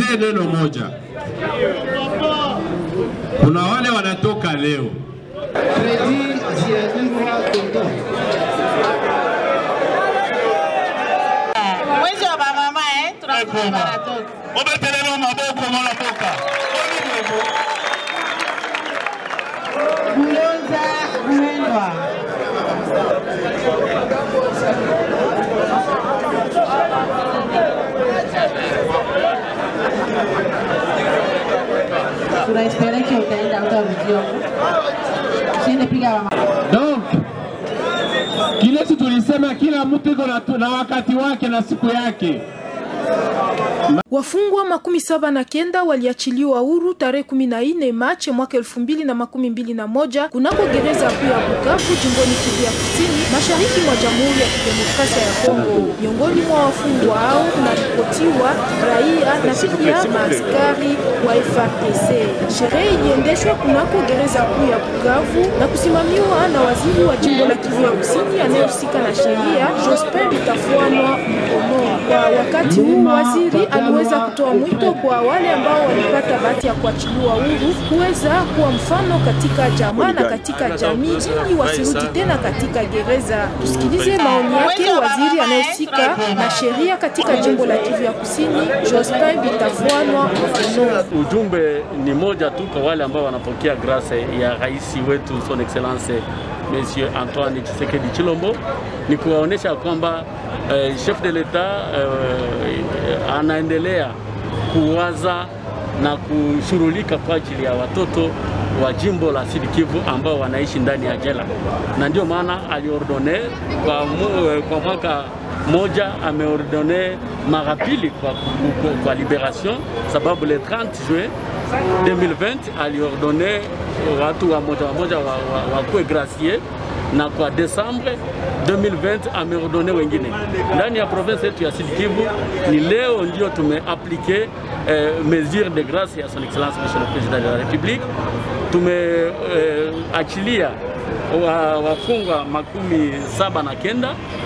niwaambie neno moja. Kuna wale wanatoka leo Fredi Ziairwa Toto. Mwezi wa bamama eh, tunasema baratoka. obetelelo maboko mwana mboka Bulonza Mwendwa. Tunaespera que utaenda utarudia. Usiende piga mama. Donc kile si tulisema kila mtu iko na, na wakati wake na siku yake. Wafungwa makumi saba na kenda waliachiliwa huru tarehe kumi na nne Machi mwaka elfu mbili na makumi mbili na moja kunako gereza kuu ya Bukavu jimboni Kivu ya Kusini, mashariki mwa Jamhuri ya Kidemokrasia ya Kongo. Miongoni mwa wafungwa hao kunaripotiwa raia na pia maaskari wa FARDC. Sherehe iliendeshwa kunako gereza kuu ya Bukavu na kusimamiwa na waziri wa jimbo la Kivu ya Kusini anayehusika na sheria Jospin Bitafuanwa Mkono. Kwa wakati huu waziri aliweza kutoa mwito kwa wale ambao walipata bahati ya kuachiliwa huru kuweza kuwa mfano katika jamaa na katika jamii ili wasirudi tena katika gereza. Tusikilize maoni yake waziri anayehusika na sheria katika jimbo la Kivu ya Kusini, Jospin Bitafuanwa Mkono. Ujumbe ni moja tu kwa wale ambao wanapokea grâce ya rais wetu son excellence Monsieur Antoine Tshisekedi Chilombo, ni kuwaonyesha kwamba eh, chef de l'etat eh, anaendelea kuwaza na kushughulika kwa ajili ya watoto wa jimbo la Sud Kivu ambao wanaishi ndani ya jela, na ndio maana aliordone kwa, mu, kwa mwaka moja ameordone mara pili kwa, kwa, kwa liberation, sababu le 30 juin 2020 aliordone watu wa moja wa moja wakuwe wa, wa gracier na kwa Desembre 2020 ameordone wengine ndani ya province yetu ya Sud Kivu. Ni leo ndio tumeaplike eh, mesure de grace ya son excellence monsieur le président de la république. Tumeachilia eh, wa, wafungwa makumi saba na kenda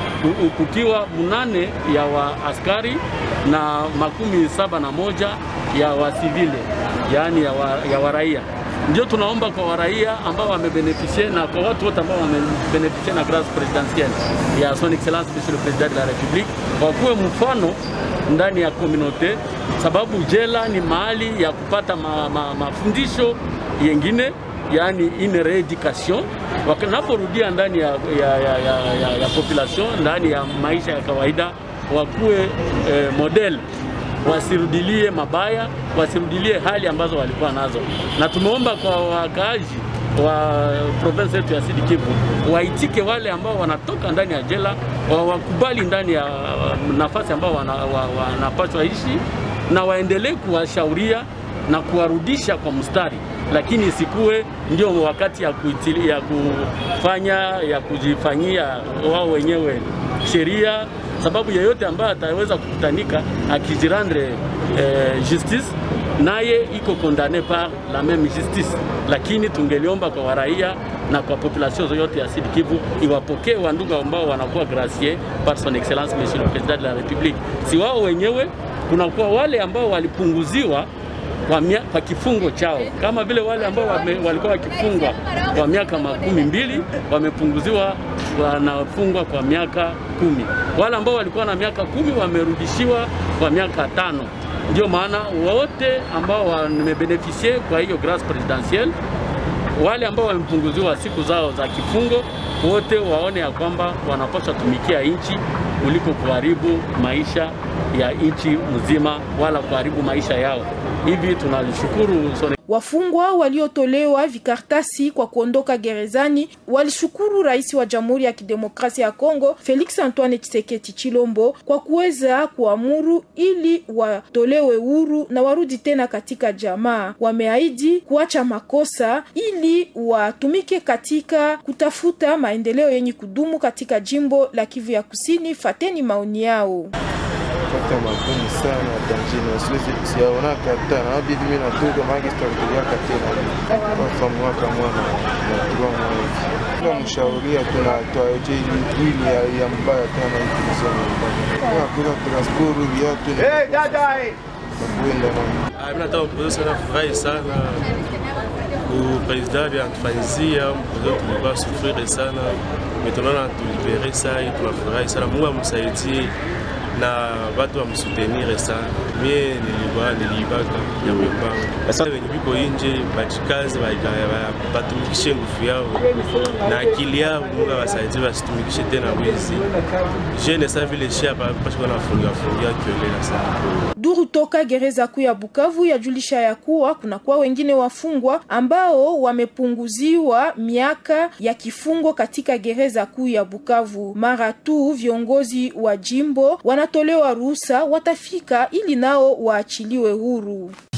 kukiwa munane ya waaskari na makumi saba na moja ya wasivile, yaani ya, wa, ya waraia ndio tunaomba kwa waraia ambao wamebeneficie na kwa watu wote ambao wamebeneficie na grâce présidentielle ya son excellence monsieur le président de la république wakuwe mfano ndani ya komunote, sababu jela ni mahali ya kupata ma, ma, mafundisho yengine yani une rééducation wanaporudia ndani ya, ya, ya, ya, ya, ya population ndani ya maisha ya kawaida wakuwe eh, model wasirudilie mabaya, wasirudilie hali ambazo walikuwa nazo, na tumeomba kwa wakaaji wa province yetu ya Sud Kivu waitike wale ambao wanatoka ndani ya jela, wakubali ndani ya nafasi ambao wanapaswa wana ishi, na waendelee kuwashauria na kuwarudisha kwa mstari, lakini isikuwe ndio wakati ya, kuitili, ya kufanya ya kujifanyia wao wenyewe sheria sababu yeyote ambaye ataweza kukutanika akijirandre eh, justice naye iko condamne par la même justice, lakini tungeliomba kwa waraia na kwa population yote ya Sud Kivu iwapokee wandugu ambao wanakuwa gracier par son excellence monsieur le président de la république. Si wao wenyewe, kunakuwa wale ambao walipunguziwa kwa, mia, kwa kifungo chao kama vile wale ambao wame, walikuwa wakifungwa kwa miaka makumi mbili wamepunguziwa wanafungwa kwa miaka kumi. Wale ambao walikuwa na miaka kumi wamerudishiwa kwa miaka tano. Ndio maana wote ambao wamebenefisie kwa hiyo grace presidentielle, wale ambao wamepunguziwa siku zao za kifungo, wote waone ya kwamba wanapaswa tumikia nchi kuliko kuharibu maisha ya nchi mzima wala kuharibu maisha yao. Hivi tunashukuru Wafungwa waliotolewa vikartasi kwa kuondoka gerezani walishukuru rais wa Jamhuri ya Kidemokrasia ya Kongo Felix Antoine Tshisekedi Chilombo kwa kuweza kuamuru ili watolewe huru na warudi tena katika jamaa. Wameahidi kuacha makosa ili watumike katika kutafuta maendeleo yenye kudumu katika jimbo la Kivu ya Kusini. Fateni maoni yao. Pata magumu sana Tanzania, siwezi siyaona kata na bibi mimi natoka magi sitakutoka tena kwa mwaka mwana na kwa mwezi kwa mshauria tunatoa je ili ya, ya mbaya tena hivi nisema kwa kuna transport viatu hey dada kuenda na Ah, mimi nataka kupoza sana furahi sana kupresident anatufanyizia mpozo tulikuwa sufrire sana metonana tulibere sai tunafurahi sana mungu amsaidie na watu wamsutenire sana mie nilikuwa niliibaka ya mwembangu sasa wenye biko inje bajikazi batumikishe nguvu yao na akili yao mungu awasaidie basitumikishe tena wizi jene sa vile shia pashika nafungiafungia kiolela sana Duru toka gereza kuu ya Bukavu yajulisha ya kuwa kunakuwa wengine wafungwa ambao wamepunguziwa miaka ya kifungo katika gereza kuu ya Bukavu. Mara tu viongozi wa jimbo wanatolewa ruhusa, watafika ili nao waachiliwe huru.